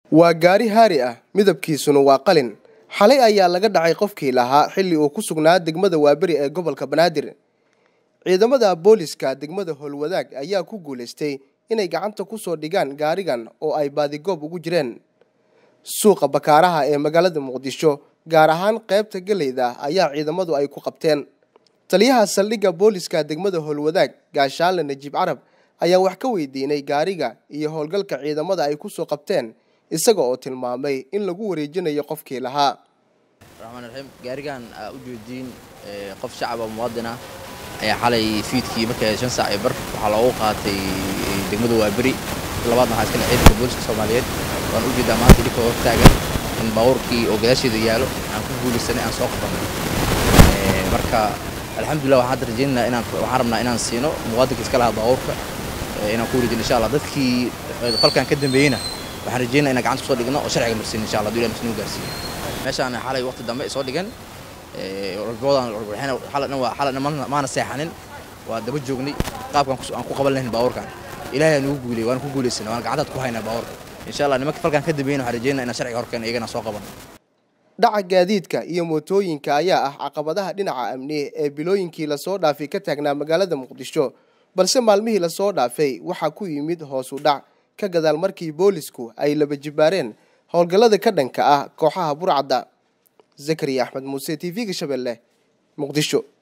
waa gaari haari ah midabkiisuna waa qalin xalay ayaa laga dhacay qofkii lahaa xilli uu ku sugnaa degmada waaberi ee gobolka banaadir ciidamada booliska degmada howlwadaag ayaa ku guulaystay inay gacanta kusoo dhigaan gaarigan oo ay baadigoob ugu jireen suuqa bakaaraha ee magaalada muqdisho gaar ahaan qaybta geleyda ayaa ciidamadu ay ku qabteen taliyaha saldhigga booliska degmada howlwadaag gaashaanle najiib carab ayaa wax ka weydiinay gaariga iyo howlgalka ciidamada ay kusoo qabteen isaga oo tilmaamay in lagu wareejinayo qofkii lahaa raxmaan raxiim gaarigan aa u jeediin qof shacab oo muwaadin ah ayaa xalay fiidkii markay shan saac iyo bar waxaa loogu qaatay degmada waaberi labaadna waxaa iskale ciidanka booliska soomaaliyeed waan u jeedaa maanta dhibka hor taagan in baabuurkii oo gadaasheeda yaalo aan ku guulaysanay aan soo qabanay marka alxamdulillah waxaan hadda rajaynaynaa inaan waxaan rabnaa inaan siino muwaadinka iska lahaa baabuurka inaan ku wareejino insha allah dadkii falkan ka dambeeyeyna waxaan rajaynaa inaan gacanta kusoo dhigno oo sharciga marsiin insha allah haduu ilahay marsiin gaarsiiyo meeshaan xalay waqti dambe soo dhigan walboodan xaladhan waa xaladhan maana seexanin waa daba joognay qaabkan aan ku qaban lahayn baabuurkan ilaahay aan ugu guuliyey waan ku guulaysana waan gacantaad ku haynaa baabuurka insha allah nimanka falkan ka dambeeyeyna waxaan rajaynaa inaan sharciga horkeena iyagana soo qaban dhaca gaadiidka iyo mootooyinka ayaa ah caqabadaha dhinaca amni ee bilooyinkii lasoo dhaafay ka taagnaa magaalada muqdisho balse maalmihii lasoo dhaafay waxaa ku yimid hoos u dhac ka gadaal markii boolisku ay laba jibaareen howlgallada ka dhanka ah kooxaha burcadda zakariya axmed muuse t v-ga shabeelle muqdisho